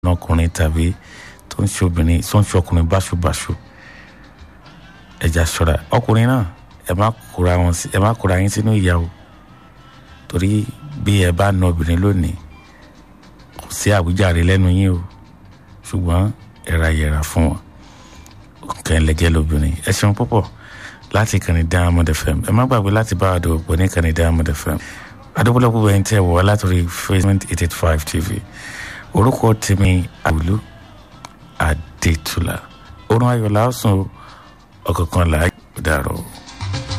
ọkùnrin tàbí tó ń ṣe obìnrin tó ń ṣe ọkùnrin báṣubàṣu ẹja ṣọ́ra ọkùnrin náà ẹ má kóra wọn sí ẹ má kóra yín sínú ìyà o torí bí ẹ bá na obìnrin lónìí kò sí àwíjàre lẹ́nu yín o ṣùgbọ́n ẹ̀ra yẹra fún wọn kẹ́ńlẹ́gẹ́ lóbìnrin ẹ ṣeun púpọ̀ láti kànnì Diamond FM ẹ má gbàgbé láti bá àdó òpó ní kànnì Diamond FM adúgbòlógbò ẹni tẹ́ wọ̀ látòrí Facebook eight eight five TV orúkọ tèmi àwùlú Adétúlà orun ayọ̀ làásùn ọ̀kọ̀ọ̀kan là á dàrọ̀.